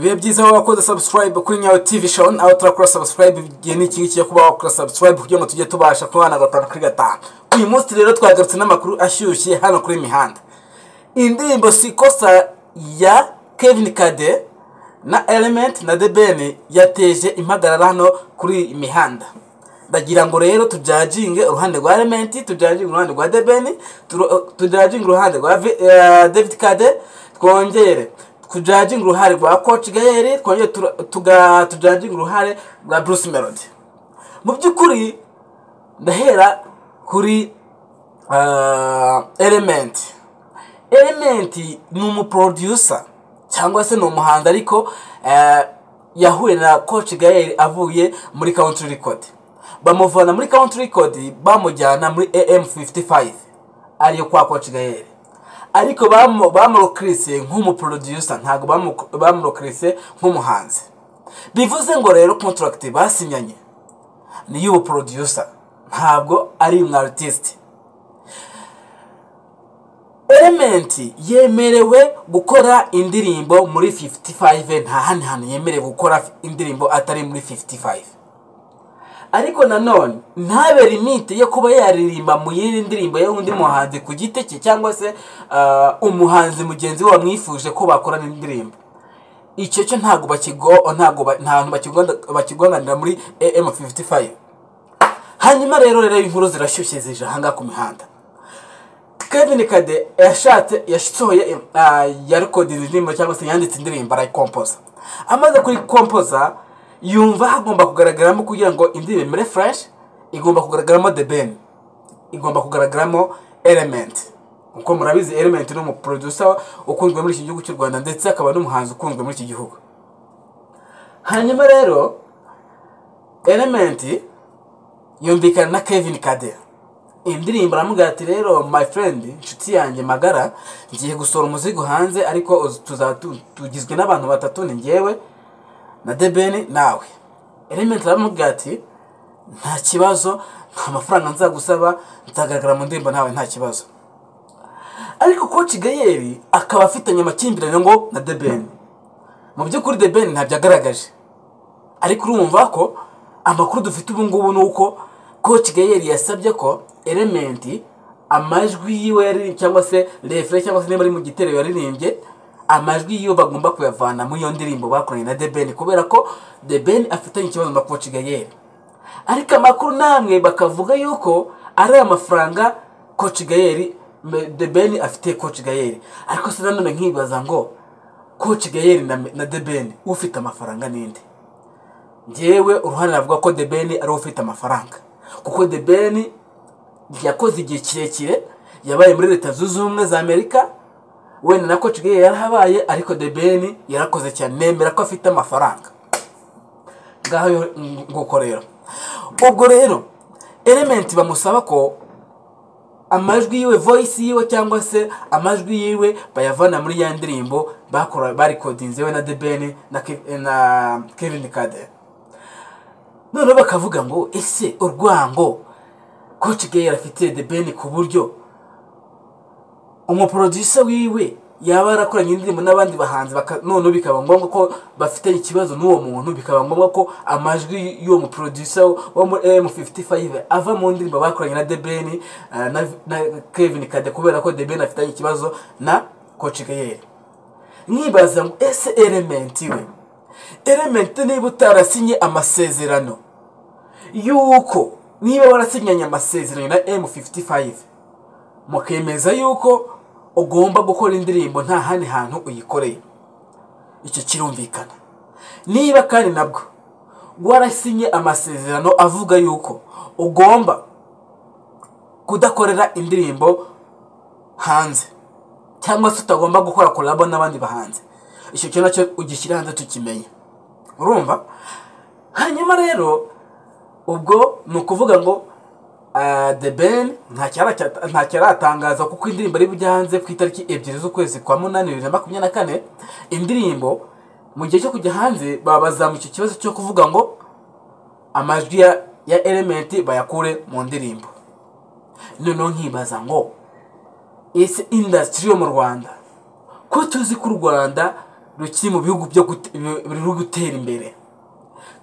bibe byiza wowe wakoze subscribe kuri nyawe tv show aho turakora subscribe igihe ni iki cyo kuba wakora subscribe kugira ngo tujye tubasha kubana gatanu kuri gatanu uyu munsi rero twagarutse n'amakuru ashyushye hano kuri mihanda indirimbo sikosa ya kevin kade na element na the ben yateje impagarara hano kuri mihanda ndagira ngo rero tujaginge uruhande rwa element tujaginge uruhande rwa the ben tujaginge uruhande rwa david kade twongere tujaginga uruhare rwa koci gaheri twongere tujaginga uruhare rwa bruce melody mu by'ukuri ndahera kuri elementi elementi ni umuproducer cyangwa se ni umuhanzi ariko yahuye na koci gaheri avuye muri country record bamuvana muri country record bamujyana muri am 55 ariyo kwa koci gaheri ariko bamurokirise nk'umuproducer ntabwo bamurokirise nk'umuhanzi bivuze ngo rero contract basinyanye ni y'ubuproducer ntabwo ari umwa artiste element yemerewe gukora indirimbo muri 55 nta handi hantu yemerewe gukora indirimbo atari muri 55 ariko nanone ntabe limite yo kuba yaririmba mu yindi ndirimbo y'undi muhanzi ku giti cye cyangwa se umuhanzi mugenzi we wamwifuje ko bakorana indirimbo icyo cyo ntabwo ntabwo bakigonganira muri am55 hanyuma rero rero inkuru zirashyushye zije ahangaha ku mihanda kevin kade yashatse yasohoye yarekodinze indirimbo cyangwa se yanditse indirimbo arayikompoza amaze kuyikompoza yumva hagomba kugaragaramo kugira ngo indi imere fureshi igomba kugaragaramo the ben igomba kugaragaramo element kuko murabizi element ni umuproducer ukunzwe muri iki gihugu cy'u rwanda ndetse akaba n'umuhanzi ukunzwe muri iki gihugu hanyuma rero element yumvikana na kevin kade indirimbo aramubwira ati rero my friend inshuti yanjye magara ngiye gusohora umuzigo hanze ariko tugizwe n'abantu batatu ni ngewe na debeni nawe elementi aramubwira ati nta kibazo nta mafaranga nzagusaba nzagaragara mu ndirimbo nawe nta kibazo ariko koci gayeri akaba afitanye amakimbirane ngo na debeni mu by'ukuri debeni ntabyo agaragaje ariko urumva ko amakuru dufite ubu ngubu ni uko koci gayeri yasabye ko elementi amajwi yiwe cyangwa se refure cyangwa se niba ari mu gitero yaririmbye amajwi yo bagomba kuyavana muri iyo ndirimbo bakoranye na debeni kubera ko debeni afitanye ikibazo na koci gayeri ariko amakuru namwe bakavuga yuko ari amafaranga koci gayeri debeni afite koci gayeri ariko se nanone nkibaza ngo koci gayeri na debeni ufite amafaranga n'indi ngewe uruhare navuga ko debeni ari ufite amafaranga kuko debeni yakoze igihe kirekire yabaye muri leta zunze ubumwe za amerika wenda na koci gaheri yarahabaye ariko debeni yarakoze cyane nemera ko afite amafaranga ngaho nguko rero ubwo rero elementi bamusaba ko amajwi yiwe voyisi yiwe cyangwa se amajwi yiwe bayavana muri ya ndirimbo barikodinze we na debeni na kevin kade noneho bakavuga ngo ese urwango koci gaheri afite debeni ku buryo umuproducer wiwe yaba yarakoranye indirimbo n'abandi bahanzi none bikaba ngombwa ko bafite ikibazo n'uwo muntu bikaba ngombwa ko amajwi y'uwo muproducer wo muri M55 ava mu ndirimbo bakoranye na Debeni na Kevin Kade kubera ko Debeni afitanye ikibazo na Coach Gayeri nkibaza ngo ese element we element niba utarasinye amasezerano yuko niba warasinyanye amasezerano na M55 mukemeza yuko ugomba gukora indirimbo nta handi hantu uyikoreye icyo kirumvikana niba kandi nabwo warasinye amasezerano avuga yuko ugomba kudakorera indirimbo hanze cyangwa se utagomba gukora korabo n'abandi bahanze icyo kintu nacyo ugishyira hanze tukimenye urumva hanyuma rero ubwo ni ukuvuga ngo the ben ntacyo aratangaza kuko indirimbo ari bujya hanze ku itariki ebyiri z'ukwezi kwa munani bibiri na makumyabiri na kane indirimbo mu gihe cyo kujya hanze babazamuye icyo kibazo cyo kuvuga ngo amajwi ya elementi bayakure mu ndirimbo noneho nkibaza ngo ese indasitiri yo mu rwanda ko tuzi ko u rwanda rukiri mu bihugu byo gute- bi- biri gutera imbere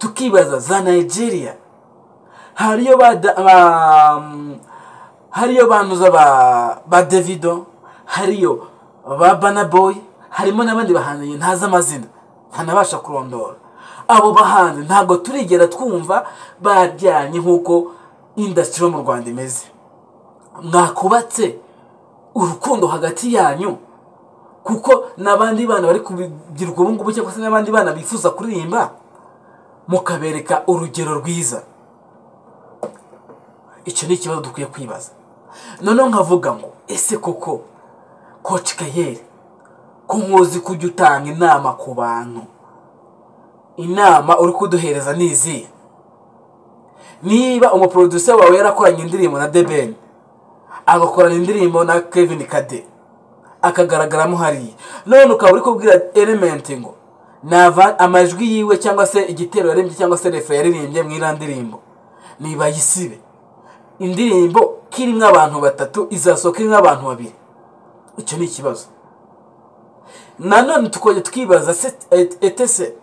tukibaza za nigeria hariyo ba da- ba- hariyo banuza ba ba davido hariyo ba banaboy harimo n'abandi bahanzi ntazi amazina ntanabasha kurondora abo bahanzi ntabwo turigera twumva bajyanye nk'uko indasitiri yo mu rwanda imeze mwakubatse urukundo hagati yanyu kuko n'abandi bana bari kubigirwa ubu ngubu cyangwa se n'abandi bana bifuza kuririmba mukabereka urugero rwiza icyo ni ikibazo dukwiye kwibaza noneho nkavuga ngo ese koko koci kayeri ko nkuzi kujya utanga inama ku bantu inama uri kuduhereza ni izihe niba umuproducer wawe yarakoranye indirimbo na debeni agakorana indirimbo na kevin kade akagaragaramo hariya none ukaba uri kubwira elementi ngo nava amajwi yiwe cyangwa se igitero yaririmbye cyangwa se refa yaririmbye mu iriya ndirimbo nibayisibe indirimbo ko irimo abantu batatu izasohoka irimo abantu babiri icyo ni ikibazo nanone tukajya twibaza se et- etese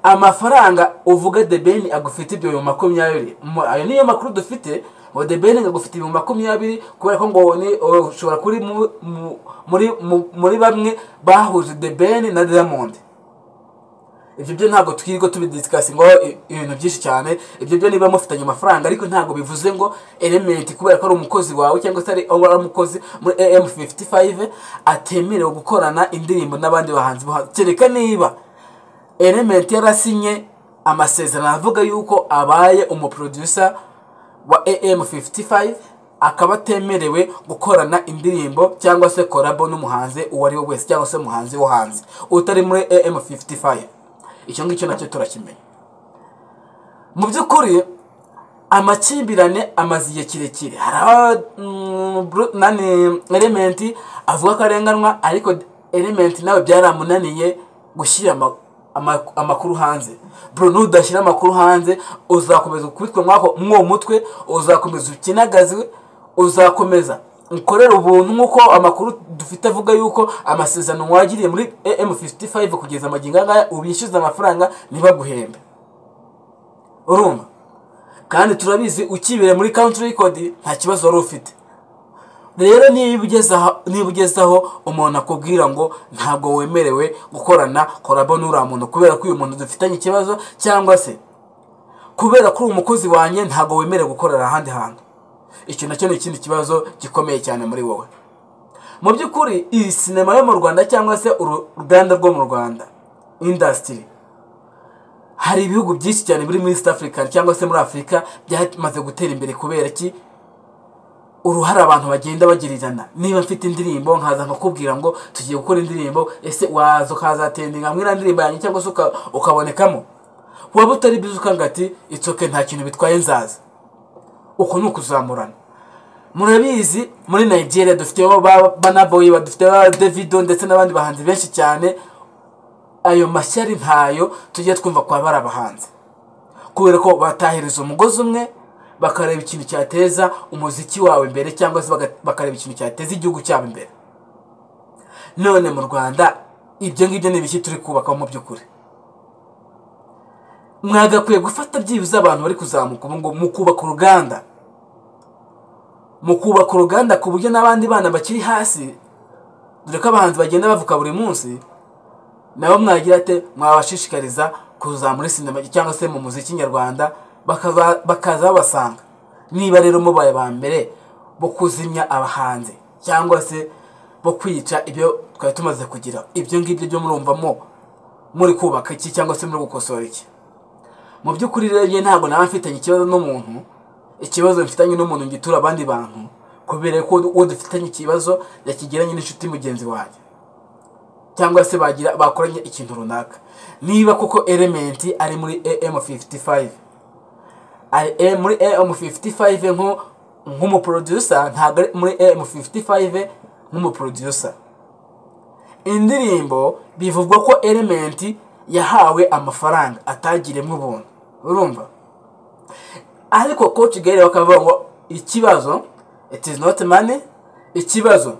amafaranga uvuga debeni agufite ibyo bihumbi makumyabiri Mu- ayo niyo makuru dufite ngo debeni agufite ibihumbi makumyabiri kubera ko ngo ni ushobora kuri mu- mu- muri mu- muri bamwe bahuje debeni na diamond ibyo byo ntabwo twirirwa tubidiskasingaho i- ibintu byinshi cyane ibyo byo niba mufitanye amafaranga ariko ntabwo bivuze ngo elementi kubera ko ari umukozi wawe cyangwa se ari aho ari umukozi muri am55 atemerewe gukorana indirimbo n'abandi bahanzi bo hanze. kereka niba elementi yarasinye amasezerano avuga yuko abaye umuproducer wa am55 akaba atemerewe gukorana indirimbo cyangwa se korabo n'umuhanzi uwo ari we wese cyangwa se umuhanzi wo hanze utari muri am55 icyo ngicyo nacyo turakimenya mu by'ukuri amakimbirane amaze igihe kirekire hari nani elementi avuga ko arenganywa ariko elementi nawe byaramunaniye gushyira ama- ama- amakuru hanze bro nudashyira amakuru hanze uzakomeza kubitwa mwako mw'uwo mutwe uzakomeza ukinagazwe uzakomeza ukorera ubuntu nk'uko amakuru dufite avuga yuko amasezerano wagiriye muri am55 kugeza amagingo aya ngaya ubishyuza amafaranga ntibaguhembe urumva kandi turabizi ukibera muri country record nta kibazo wari ufite rero niba ugeze aha- niba ugeze aho umuntu akubwira ngo ntabwo wemerewe gukorana korabo n'uriya muntu kubera ko uyu muntu dufitanye ikibazo cyangwa se kubera ko uri umukozi wanjye ntabwo wemerewe gukorera ahandi hantu icyo nacyo ni ikindi kibazo gikomeye cyane muri wowe mu by'ukuri iyi sinema yo mu rwanda cyangwa se uru- uruganda rwo mu rwanda indasitiri hari ibihugu byinshi cyane biri muri east africa cyangwa se muri afurika byamaze gutera imbere kubera ki uruhare abantu bagenda bagirirana niba mfite indirimbo nkaza nkakubwira ngo tugiye gukora indirimbo ese waza ukazatendinga mwiriya ndirimbo yanjye cyangwa se uka- ukabonekamo waba utari bizi ukanga ati itsoke nta kintu bitwaye nzaza uko ni ukuzamurana murabizi muri nigeria dufiteho ba banaboyi badufiteho ba davido ndetse n'abandi bahanzi benshi cyane ayo mashyari ntayo tujye twumva kwa bari abahanzi kubera ko batahiriza umugozi umwe bakareba ikintu cyateza umuziki wawe imbere cyangwa se baga- bakareba ikintu cyateza igihugu cyabo imbere none mu rwanda ibyo ngibyo ni ibiki turi kubakaho mu by'ukuri mwagakwiye gufata byibuze abantu bari kuzamuka ubu ngubu mukubaka uruganda mukubaka uruganda ku buryo n'abandi bana bakiri hasi dore ko abahanzi bagenda bavuka buri munsi nabo mwagira ate mwabashishikariza kuza muri sinema cyangwa se mu muziki nyarwanda bakaza bakaza babasanga niba rero mubaye ba mbere bo kuzimya abahanzi cyangwa se bo kwica ibyo twari tumaze kugira ibyo ngibyo byo murumvamo muri kubaka iki cyangwa se muri gukosora iki mu by'ukuri rero njye ntabwo naba mfitanye ikibazo n'umuntu ikibazo mfitanye n'umuntu ngitura abandi bantu kubera ko uwo dufitanye ikibazo yakigiranye n'inshuti mugenzi wanjye cyangwa se bagira bakoranye ikintu runaka niba koko elementi ari muri am55 ari eh, muri am55 nko nk'umuproducer ntabwo ari muri am55 nk'umuproducer indirimbo bivugwa ko elementi yahawe amafaranga atagiremo ubuntu urumva ariko coach gare bakavuga ngo ikibazo it is not money ikibazo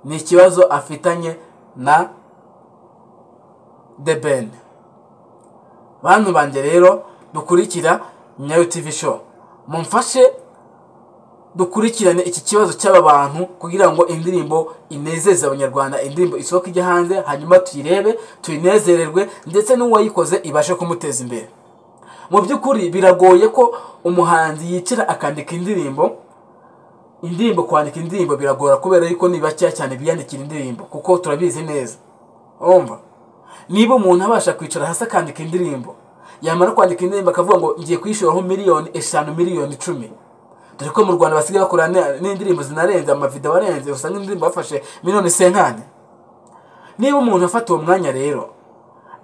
ni ikibazo afitanye na the band bantu banjye rero dukurikira nyayo tv show mumfashe dukurikirane iki kibazo cy'aba bantu kugira ngo indirimbo inezeze abanyarwanda indirimbo isohoke ijya hanze hanyuma tuyirebe tuyinezererwe ndetse n'uwayikoze ibashe kumuteza imbere mu by'ukuri biragoye ko umuhanzi yicara akandika indirimbo indirimbo kwandika indirimbo biragora kubera yuko ni bakeya cyane biyandikira indirimbo kuko turabizi neza urumva niba umuntu abasha kwicara hasi akandika indirimbo yamara kwandika indirimbo akavuga ngo ngiye kuyishyuraho miliyoni eshanu miliyoni icumi dore ko mu rwanda basigaye bakora n'indirimbo zinarenze amavido arenze usanga indirimbo bafashe miliyoni senkani niba umuntu afata uwo mwanya rero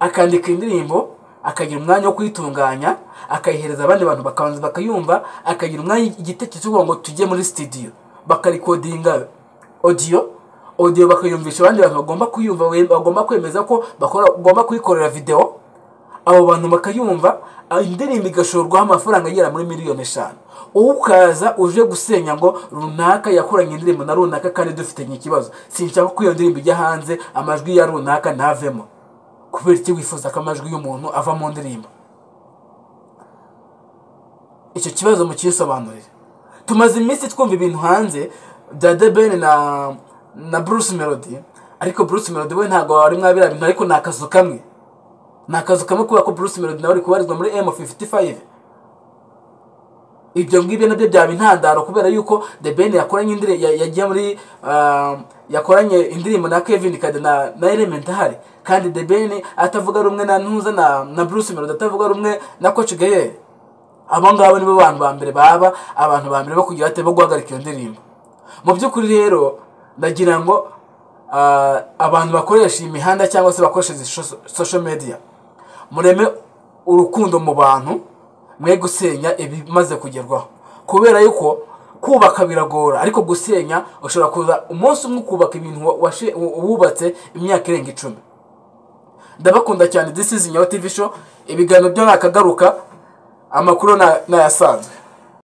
akandika indirimbo akagira umwanya wo kuyitunganya akayihereza abandi bantu bakabanza bakayumva akagira umwanya igitekerezo kugira ngo tujye muri sitidiyo bakarikodinga odiyo odiyo bakayumvisha abandi bantu bagomba kuyumva bagomba kwemeza ko bagomba kuyikorera videwo abo bantu bakayumva indirimbo igashorwaho amafaranga agera muri miliyoni eshanu ukaza uje gusenya ngo runaka yakoranye indirimbo na runaka kandi dufitanye ikibazo sinshaka ko iyo ndirimbo ijya hanze amajwi ya runaka ntavemo kubera iki wifuza ko amajwi y'umuntu ava mu ndirimbo icyo kibazo mukisobanurire tumaze iminsi twumva ibintu hanze dade bene na na bruce melody ariko bruce melody we ntabwo wari mwabira bintu ariko ni akazu kamwe ni akazu kamwe kubera ko bruce melody nawe ari kubarizwa muri m55 ibyo ngibyo nabyo byaba intandaro kubera yuko the ben yakoranye indirimbo yagiye muri yakoranye indirimbo na kevin kade na elementari kandi the ben atavuga rumwe na ntuza na na bruce melody atavuga rumwe na coach gayer abo ngabo nibo bantu ba mbere baba abantu ba mbere bo kugira ate bo guhagarika iyo ndirimbo mu by'ukuri rero ndagira ngo abantu bakoresha imihanda cyangwa se bakoresha social media mureme urukundo mu bantu mwe gusenya ibimaze kugerwaho kubera yuko kubaka biragora ariko gusenya ushobora kuza umunsi umwe ukubaka ibintu wubatse imyaka irenga icumi ndabakunda cyane disizi nyawe tivi sho ibiganiro byo nakagaruka amakuru nayasanze